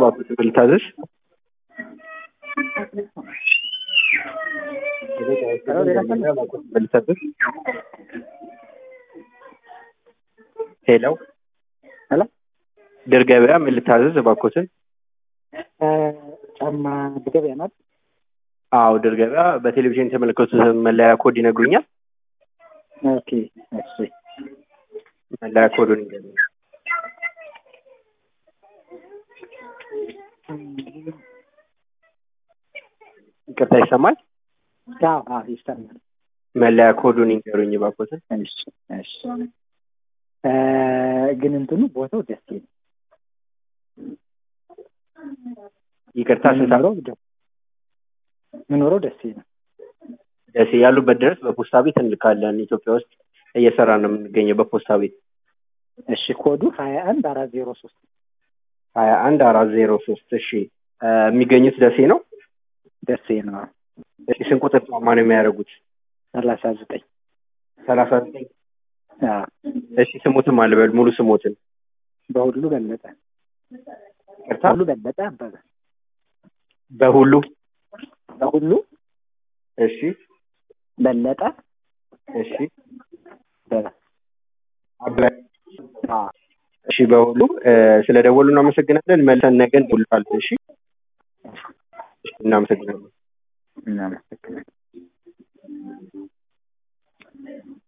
እባክዎት ምን ልታዘዝ? ምን ልታዘዝ? ሄሎ ሄሎ ድር ገበያ ምን ልታዘዝ እባክዎትን? ጫማ ገበያ ናት። አዎ ድር ገበያ በቴሌቪዥን የተመለከቱት መለያ ኮድ ይነግሩኛል? ኦኬ እሺ መለያ ኮዱን ይንገሩኝ። ይቅርታ ይሰማል? አዎ አዎ ይሰማል። መለያ ኮዱን ይንገሩኝ እባክዎትን። እሺ እሺ እ ግን እንትኑ ቦታው ደስ ይላል። ይቅርታ ስንት ምኖረው ደ- ምኖረው ደስ ይላል። ደሴ ያሉበት ድረስ በፖስታ ቤት እንልካለን። ኢትዮጵያ ውስጥ እየሰራ ነው የምንገኘው በፖስታ ቤት እሺ ኮዱ ሀያ አንድ አራት ዜሮ ሶስት ሀያ አንድ አራት ዜሮ ሶስት እሺ እ የሚገኙት ደሴ ነው። ደሴ ነው። እሺ ስንት ቁጥር ጫማ ነው የሚያደርጉት? ሰላሳ ዘጠኝ ሰላሳ ዘጠኝ አዎ እሺ ስሞትም አልበል ሙሉ ስሞትን በሁሉ በለጠ ይቅርታ በሁሉ በለጠ አበበ በሁሉ በሁሉ እሺ በለጠ እሺ አበበ አበበ አዎ እሺ በሁሉ እ ስለ ደወሉ እናመሰግናለን። መልሰን ነገ እንደውልታለን። እሺ እሺ እናመሰግናለን። እናመሰግናለን።